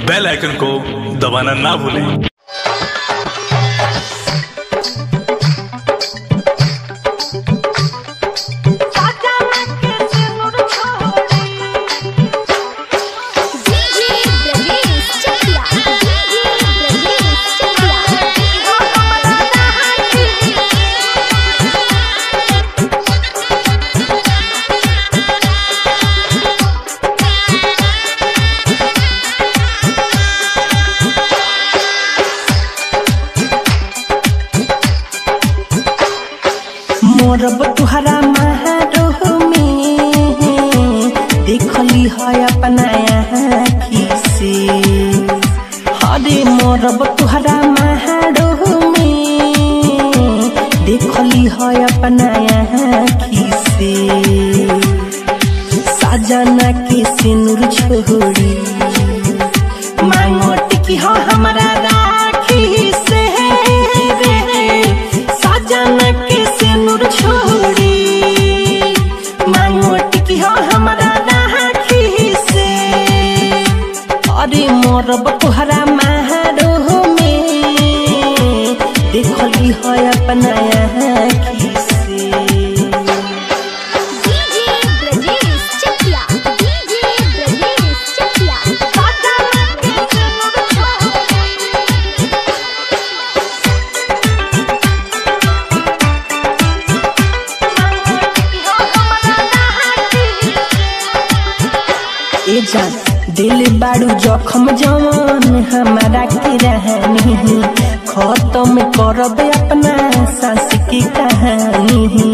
बेल icon को दबाना ना भूलें डीजे ब्रजेश चकिया डीजे ब्रजेश चकिया मोरब तुहरा महारोह में देखली है अपना आँखी से हरे मोरब तुहरा महारोह में देखली है अपना आँखी से साजना के सिनुर छोड़ी मांगो टिकी हो हमारा राखी से रे साजन के सिनुर छोड़ी मांगो टिकी हो हमारा राखी से अरे मोरब तुहरा महारोह में देखली है अपना आँखी से डीजे ब्रजेश चकिया डीजे ब्रजेश चकिया ए जान दिल बाड़ू जखम जवान हमारा के रहनी खत्म करब अपना सांस की कहानी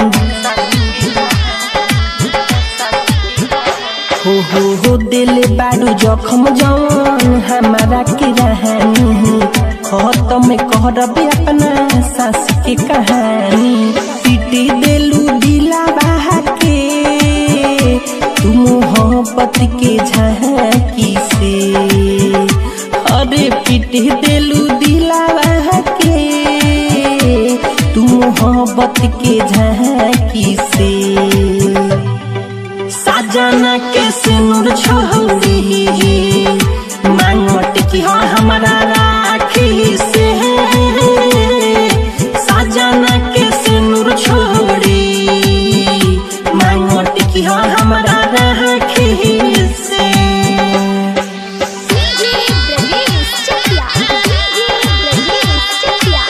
हो हो हो दिल बाड़ू जखम जवान हमारा के रहनी खत्म करब अपना सांस की कहानी पीटी देलू दिला बहा के तू मोहब्बत के झांकी से अरे पीट देलू दिलावा के तू मोहब्बत के झांकी से साजना के सिनुर छोड़ी मांगट की हो हमारा राखी से साजना के सिनुर छोड़ी मांगट की हो हमारा राखी से डीजे ब्रजेश चकिया डीजे ब्रजेश चकिया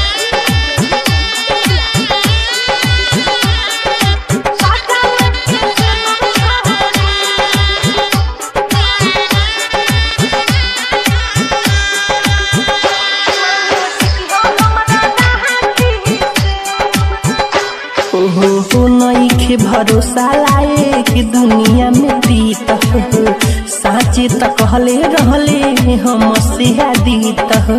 ओहो हो नईखे भरोसा लाए कि दुनिया में प्रीत हो साचे त कहले रहले हम से दीत हो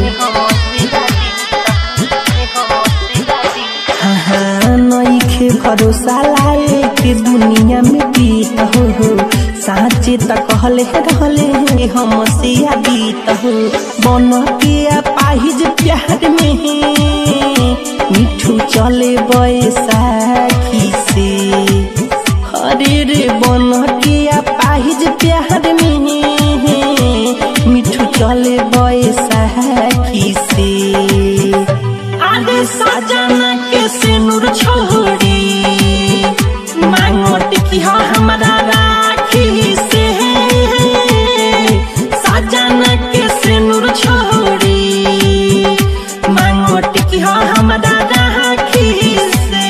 हाँ हाँ नईखे भरोसा लाए कि दुनिया में प्रीत हो साचे त कहले रहले हम से दीत हो बन के पाहिज प्यार में मिठू चले बैसाखी से हरे रे बन के पाहिज प्यार में मिठू चले बैसाखी से आगे साजना के सिनुर छोड़ी मांगट की हो हमारा राखी से साजना के सिनुर छोड़ी मांगट की हो हमारा राखी से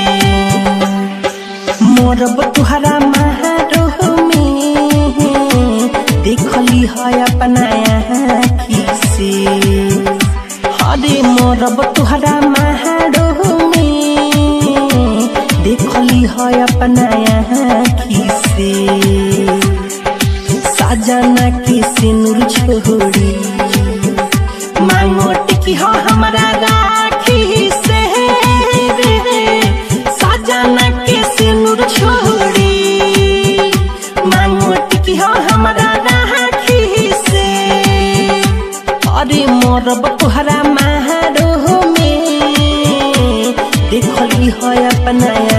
मोरब तुहरा महारोह में देखली है अपना आँखी से हरे मोरब तुहरा महारोह में देखली है अपना आँखी से साजना के सिनुर छोड़ी मांगोट की हो हमारा राखी से रे साजना के सिनुर छोड़ी मांगोट की हो हमारा राखी से अरे मोरब तुहरा महारोह में देखली है अपना